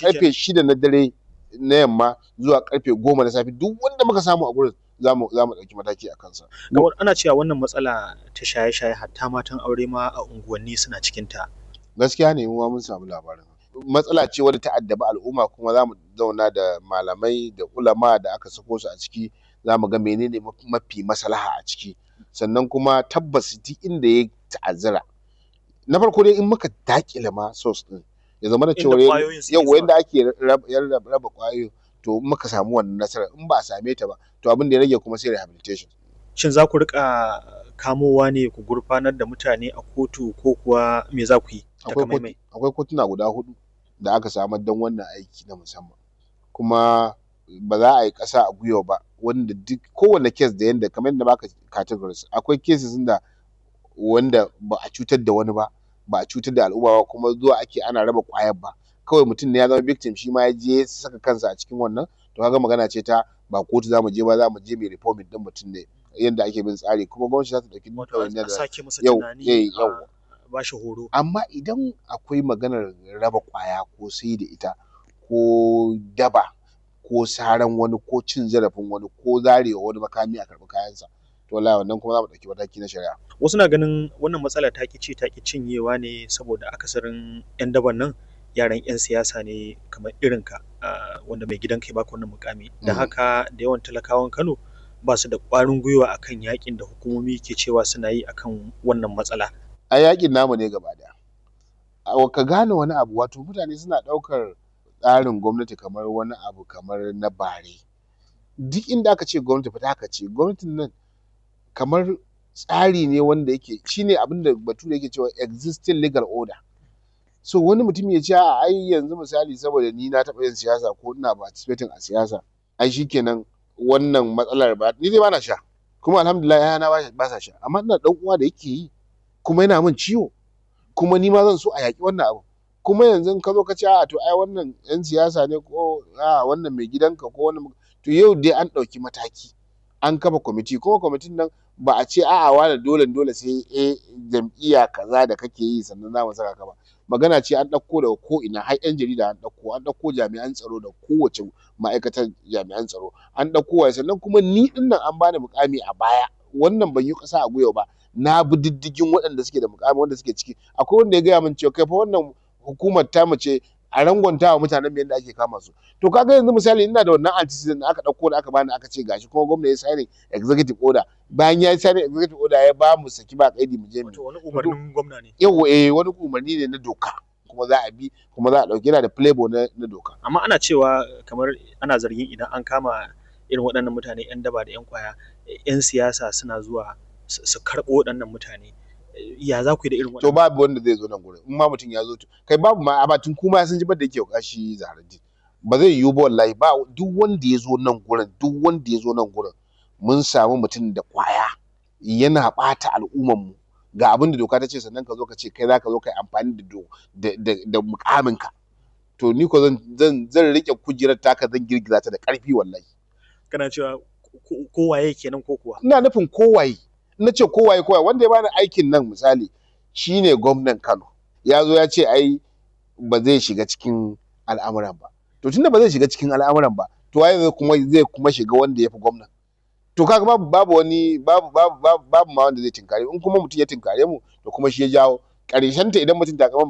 karfe shida na dare na yamma zuwa karfe goma na safe duk wanda muka samu a gurin za mu ɗauki mataki a kansa. Kamar ana cewa wannan matsala ta shaye-shaye hatta matan aure ma a unguwanni suna cikin ta. Gaskiya ne mu ma mun samu labarin. Matsala ce wadda ta addabi al'umma kuma za mu zauna da malamai da ulama da aka sako su a ciki za mu ga menene mafi maslaha a ciki sannan kuma tabbas duk inda ya ta'azzara na farko dai in muka daƙile ma source ɗin ya zama da cewa yau yanda ake raba ƙwayoyin to in muka samu wannan nasarar in ba a same ta ba to abin da ya rage kuma sai rehabilitation. Shin za ku riƙa kamowa ne ku gurfanar da mutane a kotu ko kuwa me za ku yi takamaimai? Akwai kotuna guda huɗu da aka samar don wannan aiki na musamman kuma ba za a yi ƙasa a gwiwa ba wanda duk kowane case da yanda kamar yadda baka categories akwai cases da wanda ba a cutar da wani ba ba a cutar da al'umma ba kuma zuwa ake ana raba ƙwayar ba kawai mutum ne ya zama victim shi ma ya je ya saka kansa a cikin wannan to kaga magana ce ta ba kotu za mu je ba za mu je mai reforming ɗin mutum ne yanda ake bin tsari kuma gwamnati za ta ɗauki ɗawainiyar da sake masa tunani a ba shi horo. Amma idan akwai maganar raba ƙwaya ko sai da ita ko daba ko saran wani ko cin zarafin wani ko zarewa wani makami a karɓi kayansa to wallahi wannan kuma za mu ɗauki mataki na shari'a. Wasu na ganin wannan matsala ta ƙi ci ta ƙi cinyewa ne saboda akasarin 'yan daban nan yaran 'yan siyasa ne kamar irinka wanda mai gidanka ya baka wannan mukami da haka da yawan talakawan Kano ba su da ƙwarin gwiwa akan yakin da hukumomi ke cewa suna yi akan wannan matsala. A yakin namu ne gaba ɗaya. Ka gane wani abu wato mutane suna ɗaukar tsarin gwamnati kamar wani abu kamar na bare. Duk inda aka ce gwamnati fita aka ce gwamnatin nan kamar tsari ne wanda yake shine abin da bature yake cewa existing legal order. So wani mutum ya ce a'a ai yanzu misali saboda ni na taɓa yin siyasa ko ina participating a siyasa ai shikenan wannan matsalar ba ni dai bana sha kuma alhamdulillah ƴaƴana ba sa sha amma ina ɗan uwa da yake yi kuma yana min ciwo kuma ni ma zan so a yaƙi wannan abu kuma yanzu in ka zo ka ce a'a to ai wannan 'yan siyasa ne ko a'a wannan mai gidanka ko wannan to yau dai an ɗauki mataki an kafa kwamiti kuma kwamitin nan ba a ce a'a wane dole dole sai eh jam'iyya kaza da kake yi sannan za mu saka ka ba magana ce an ɗauko daga ko ina har 'yan jarida an ɗauko an ɗauko jami'an tsaro da kowace ma'aikatar jami'an tsaro an ɗauko waye sannan kuma ni ɗin nan an bani mukami a baya wannan ban yi ƙasa a gwiwa ba na bi diddigin waɗanda suke da mukami wanda suke ciki akwai wanda ya gaya min cewa kai fa wannan hukumar tamu ce a rangwanta wa mutanen yadda ake kama su to kaga yanzu misali ina da wannan antecedent da aka ɗauko da aka bani aka ce gashi kuma gwamna ya signing executive order bayan ya signing executive order ya ba mu saki ba kaidi mu je mu Wato wani umarnin gwamna ne. yawa eh wani umarni ne na doka kuma za a bi kuma za a ɗauki yana da playboy na, na doka Amma ana cewa kamar ana zargin idan an kama irin waɗannan mutane 'yan daba da 'yan kwaya 'yan siyasa suna zuwa su karɓo waɗannan mutane ya za ku yi da irin to waɗannan babu wanda zai zo nan gurin in ma mutum ya zo to kai babu ma amma tun kuma sun ji da yake kashi zaharaddin ba zai yiwu ba wallahi ba duk wanda ya zo nan gurin duk wanda ya zo nan gurin mun samu mutum da kwaya yana ɓata al'umman mu ga abin da doka ta ce sannan ka zo ka ce kai za ka zo ka yi amfani da do- da da da mukaminka to ni ko zan zan zan rike kujerar taka zan girgiza ta da ƙarfi wallahi kana cewa ko- kowaye kenan ko kuwa ina nufin kowaye na ce kowaye kowaye wanda ya bani aikin nan misali shine gwamnan Kano ya zo ya ce ai ba zai shiga cikin al'amuran ba to tunda ba zai shiga cikin al'amuran ba to waye zai kuma zai kuma shiga wanda ya fi gwamnan to kaga babu babu wani babu babu babu, babu ma wanda zai tinkare in kuma mutum ya tinkare mu to kuma shi ya jawo ƙarshen ta idan mutum ta kama